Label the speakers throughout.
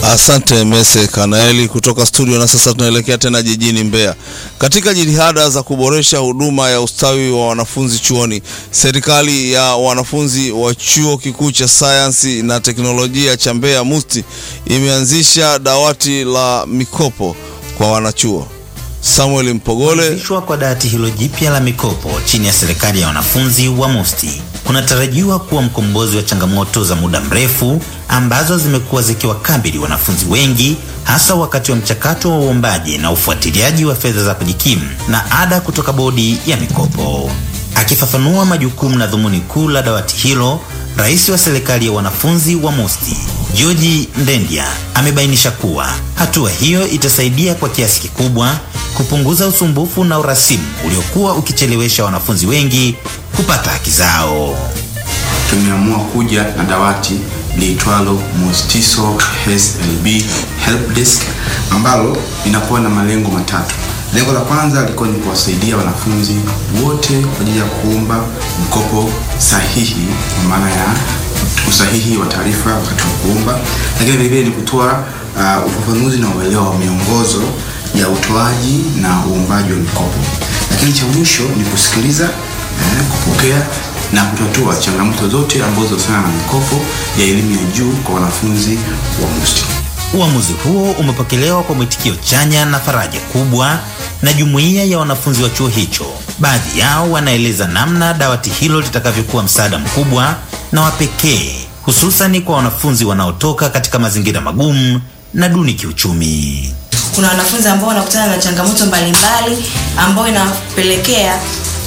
Speaker 1: Asante Mese Kanaeli kutoka studio. Na sasa tunaelekea tena jijini Mbeya. Katika jitihada za kuboresha huduma ya ustawi wa wanafunzi chuoni, serikali ya wanafunzi wa chuo kikuu cha sayansi na teknolojia cha Mbeya MUST imeanzisha dawati la mikopo kwa wanachuo. Samuel Mpogole.
Speaker 2: Kuanzishwa kwa dawati hilo jipya la mikopo chini ya serikali ya wanafunzi wa MUST kunatarajiwa kuwa mkombozi wa changamoto za muda mrefu ambazo zimekuwa zikiwakabili wanafunzi wengi hasa wakati wa mchakato wa uombaji na ufuatiliaji wa fedha za kujikimu na ada kutoka bodi ya mikopo. Akifafanua majukumu na dhumuni kuu la dawati hilo, Rais wa serikali ya wanafunzi wa MUST George Ndendya amebainisha kuwa hatua hiyo itasaidia kwa kiasi kikubwa kupunguza usumbufu na urasimu uliokuwa ukichelewesha wanafunzi wengi kupata haki zao.
Speaker 3: Tumeamua kuja na dawati liitwalo Mustiso SLB Help Desk ambalo linakuwa na malengo matatu. Lengo la kwanza lilikuwa ni kuwasaidia wanafunzi wote kwa ajili ya kuomba mkopo sahihi, kwa maana ya usahihi wa taarifa wakati wa kuomba, lakini vilevile ni kutoa uh, ufafanuzi na uelewa wa miongozo ya utoaji na uombaji wa mikopo, lakini cha mwisho ni kusikiliza eh, kupokea na kutatua changamoto zote ambazo zinahusiana na mikopo ya elimu ya juu kwa wanafunzi wa MUST.
Speaker 2: Uamuzi huo umepokelewa kwa mwitikio chanya na faraja kubwa na jumuiya ya wanafunzi wa chuo hicho. Baadhi yao wanaeleza namna dawati hilo litakavyokuwa msaada mkubwa na wa pekee, hususani kwa wanafunzi wanaotoka katika mazingira magumu na duni kiuchumi.
Speaker 4: Kuna wanafunzi ambao wanakutana na changamoto mbalimbali ambayo inapelekea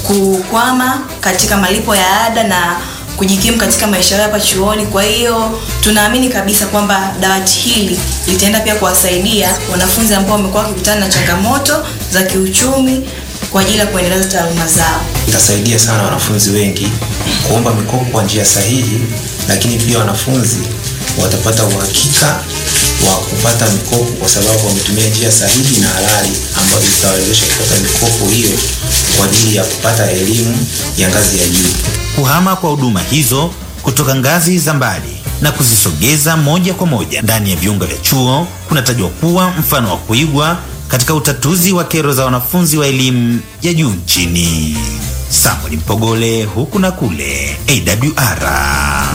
Speaker 4: kukwama katika malipo ya ada na kujikimu katika maisha yao hapa chuoni. Kwa hiyo tunaamini kabisa kwamba dawati hili litaenda pia kuwasaidia wanafunzi ambao wamekuwa wakikutana na changamoto za kiuchumi kwa ajili ya kuendeleza taaluma zao.
Speaker 5: Itasaidia sana wanafunzi wengi kuomba mikopo kwa njia sahihi, lakini pia wanafunzi watapata uhakika wa kupata mikopo kwa sababu wametumia njia sahihi na halali ambazo zitawawezesha kupata mikopo hiyo kwa ajili ya kupata elimu ya ngazi ya juu.
Speaker 2: Kuhama kwa huduma hizo kutoka ngazi za mbali na kuzisogeza moja kwa moja ndani ya viunga vya chuo kunatajwa kuwa mfano wa kuigwa katika utatuzi wa kero za wanafunzi wa elimu ya juu nchini. Samuel Mpogole, huku na kule, AWR.